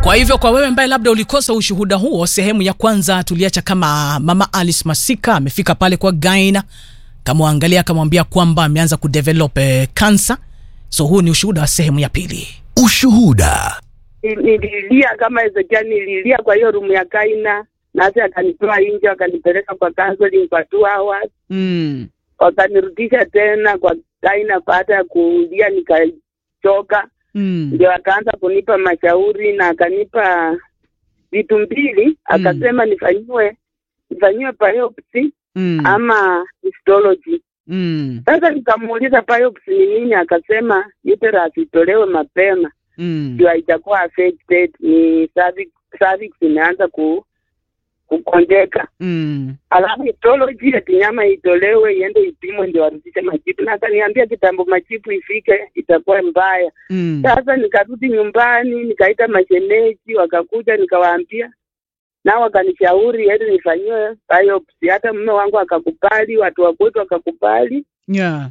Kwa hivyo kwa wewe ambaye labda ulikosa ushuhuda huo, sehemu ya kwanza tuliacha kama mama Alice Masika amefika pale kwa Gaina, kamwangalia akamwambia kwamba ameanza kudevelop eh, cancer. So huu ni ushuhuda wa sehemu ya pili. Ushuhuda. Ni- nililia kama Ezekia, nililia kwa hiyo rumu ya Kaina, nasi akanitoa nje, wakanipeleka kwa counseling kwa two hours, Mm. wakanirudisha tena kwa Kaina. Baada ya kulia nikachoka, Mm. ndio akaanza kunipa mashauri na akanipa vitu mbili, akasema nifanyiwe nifanyiwe biopsy Mm. ama histology. Mm. Sasa nikamuuliza biopsy ni nini, akasema uterus itolewe mapema Mm. ndio haitakuwa affected, ni cervix, cervix imeanza ku kukonjeka. Mm. Alafu histology ati nyama itolewe iende ipimwe ndio warudishe majibu, na akaniambia kitambo majibu ifike itakuwa mbaya. Mm. Sasa nikarudi nyumbani, nikaita mashemeji, wakakuja, nikawaambia nao wakanishauri eti nifanyiwe biopsy. Hata mume wangu akakubali, watu wa kwetu wakakubali. Yeah.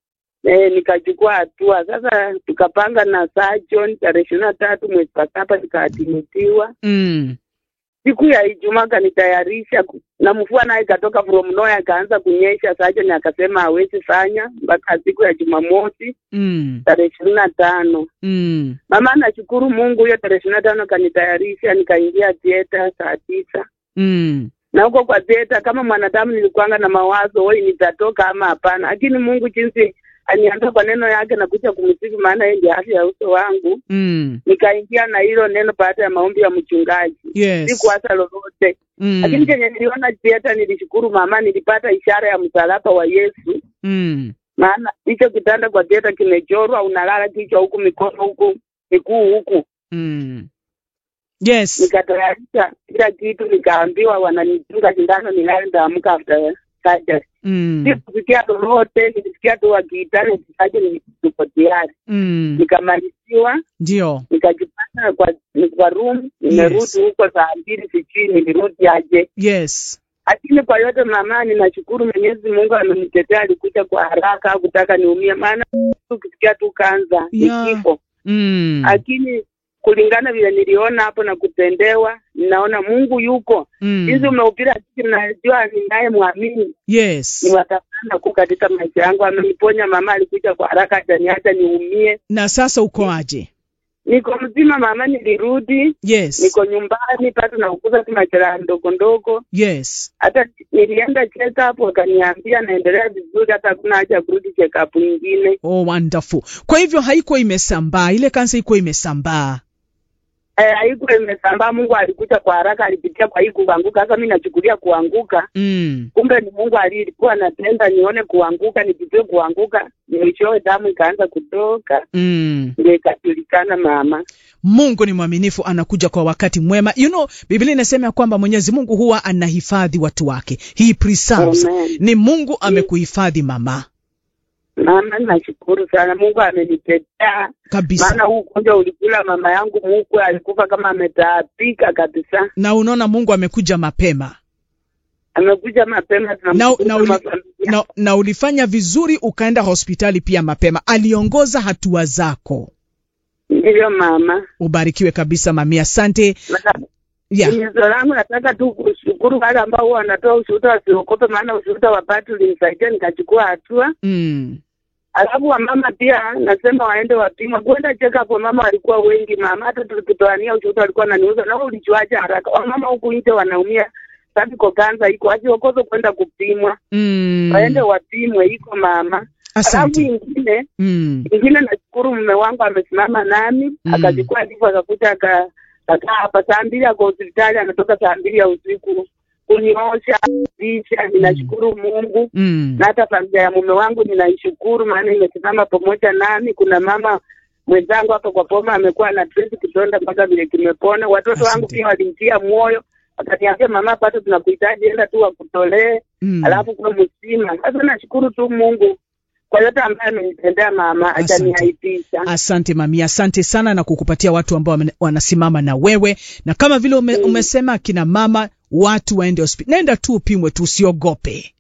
E, nikachukua hatua sasa, tukapanga na surgeon tarehe ishirini na tatu mwezi wa saba nikaadimitiwa. Mm. Siku ya Ijumaa akanitayarisha ku- na mvua naye ikatoka from nowhere, akaanza kunyesha. Surgeon akasema hawezi fanya mpaka siku ya Jumamosi Mm. tarehe ishirini na tano. Mm. Mama, nashukuru Mungu, hiyo tarehe ishirini na tano akanitayarisha, nikaingia theater saa tisa Mm. na huko kwa theater, kama mwanadamu nilikuanga na mawazo woi, nitatoka ama hapana, lakini Mungu jinsi aniambia kwa neno yake na kuja kumsifu, maana yeye ndiye afya ya uso wangu. Mm. Nikaingia na hilo neno baada ya maombi ya mchungaji, Yes. sikuasa lolote Mm. lakini chenye niliona theater, nilishukuru mama, nilipata ishara ya msalaba wa Yesu, Mm. maana hicho kitanda kwa theater kimechorwa, unalala kichwa huku, mikono huku, miguu huku Mm. Yes. nikatayarisha kila kitu, nikaambiwa wananitunga sindano nilale, ndaamka after surgery. Mm. Sikusikia lolote, nilisikia tu wakiitana surgery, niko tayari. Mm. Nikamaliziwa, Ndio. nikajipata kwa kwa room, nimerudi Yes. huko saa mbili, sijui nilirudi aje. Yes. Lakini kwa yote mama, ninashukuru Mwenyezi Mungu amenitetea, alikuja kwa haraka, hakutaka niumie, maana ukisikia tu kanza ni Yeah. kifo Mm. lakini kulingana vile niliona hapo na kutendewa, ninaona Mungu yuko jinsi Mm. umeupira sisi, najua ninaye mwamini Yes. ni watafana kuu katika maisha yangu. Ameniponya mama, alikuja kwa haraka, ataniacha niumie. Na sasa uko aje? Niko mzima mama, nilirudi, Yes. niko nyumbani bado naukuza tu majeraha ndogo ndogo. Yes. Hata nilienda check up, wakaniambia naendelea vizuri, hata hakuna haja ya kurudi check up nyingine. Oh, wonderful. Kwa hivyo haikuwa imesambaa, ile kansa ikuwa imesambaa. Eh, haikuwa imesambaa. Mungu alikuja kwa haraka, alipitia kwa hii kuanguka. Sasa mi nachukulia kuanguka Mm. kumbe ni Mungu alikuwa anatenda nione kuanguka, nipitie kuanguka, mwishowe damu ikaanza kutoka, Mm. ndio ikajulikana mama. Mungu ni mwaminifu, anakuja kwa wakati mwema. You know, Biblia inasema ya kwamba Mwenyezi Mungu huwa anahifadhi watu wake. He preserves. Amen. Ni Mungu amekuhifadhi mama. Mama, nashukuru sana, Mungu amenitetea, Kabisa. maana huu ugonjwa ulikula mama yangu mkwe, alikufa kama ametaabika kabisa. Na unaona Mungu amekuja mapema. Amekuja mapema, Na, tunamshukuru na, uli, kama familia. na, na ulifanya vizuri ukaenda hospitali pia mapema. Aliongoza hatua zako. Ndiyo mama, Ubarikiwe kabisa mami, asante. Na- Yeah. Himizo langu nataka tu kushukuru wale ambao huwa wanatoa ushuhuda wasiogope, maana ushuhuda wa Patu ulinisaidia nikachukua hatua. Mm. Alafu wamama pia nasema waende wapima kwenda check up. Wamama walikuwa wengi mama, hata tukitoania ushuhuda walikuwa wananiuza, na wewe ulijuaje haraka? Wamama huku nje wanaumia, cervical cancer iko aje, wakoze kwenda kupimwa, Mm. waende wapimwe, iko mama. Alafu Asante. ingine Mm. ingine, nashukuru mume wangu amesimama nami Mm. akachukua ndivyo akakuta aka- akakaa hapa saa mbili, ako hospitali, anatoka saa mbili ya usiku kuniosha visha. Ninashukuru Mungu Mm. na hata familia ya mume wangu ninaishukuru, maana imesimama pamoja nami. Kuna mama mwenzangu hapa kwa Poma amekuwa na trace kidonda mpaka vile kimepona. Watoto wangu Asante. pia walimtia moyo, wakaniambia mama, bado tunakuhitaji, enda tu wakutolee, Mm. alafu kuwa mzima. Sasa nashukuru tu Mungu kwa yote ambaye amenitendea mama, Asante. hajaniaibisha. Asante mami, asante sana na kukupatia watu ambao wame- wanasimama na wewe, na kama vile ume, umesema kina mama watu waende hospitali, nenda tu upimwe tu, usiogope.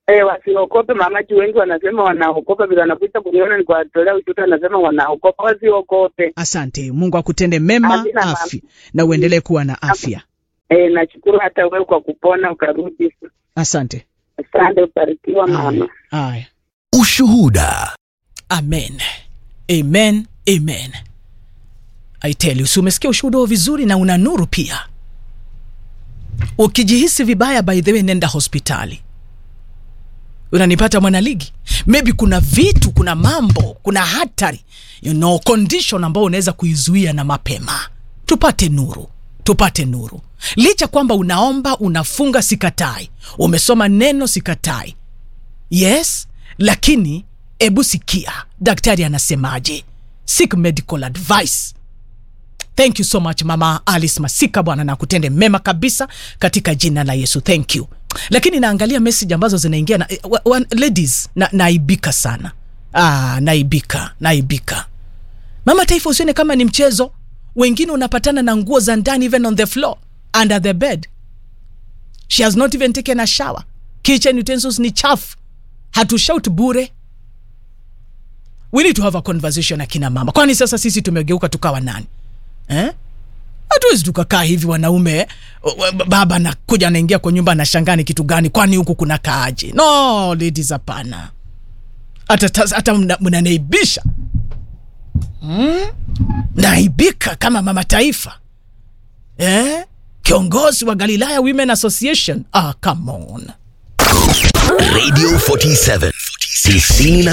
Eh, wasiogope mama, juu wengi wanasema wanaogopa, vile wanakuja kuniona nikuwatolea ushuhuda, wanasema wanaogopa. Wasiogope. Asante, Mungu akutende mema Amina, mama. afya na uendelee kuwa na afya. Eh, nashukuru hata wewe kwa kupona ukarudi. Asante. Asante, ubarikiwa mama. Haya. Ushuhuda. amen amen amen I tell you, si umesikia ushuhuda huo vizuri na una nuru pia ukijihisi vibaya by the way nenda hospitali unanipata mwanaligi maybe kuna vitu kuna mambo kuna hatari you know, condition ambayo unaweza kuizuia na mapema tupate nuru tupate nuru licha kwamba unaomba unafunga sikatai umesoma neno sikatai yes lakini ebu sikia daktari anasemaje seek medical advice thank you so much mama alice masika bwana na kutende mema kabisa katika jina la yesu thank you lakini naangalia message ambazo zinaingia na, wa, wa, ladies na, naibika sana ah, naibika naibika mama taifa usione kama ni mchezo wengine unapatana na nguo za ndani even on the floor under the bed she has not even taken a shower kitchen utensils ni chafu hatushout bure we need to have a conversation akina mama kwani sasa sisi tumegeuka tukawa nani eh? hatuwezi tukakaa hivi wanaume o- o- baba nakuja anaingia kwa nyumba anashangaa ni kitu gani kwani huku kuna kaaje no ladies hapana hata tas- hata mna- mnanaibisha hmm? naibika kama mama taifa eh? kiongozi wa galilaya women association ah, come on Radio 47. 90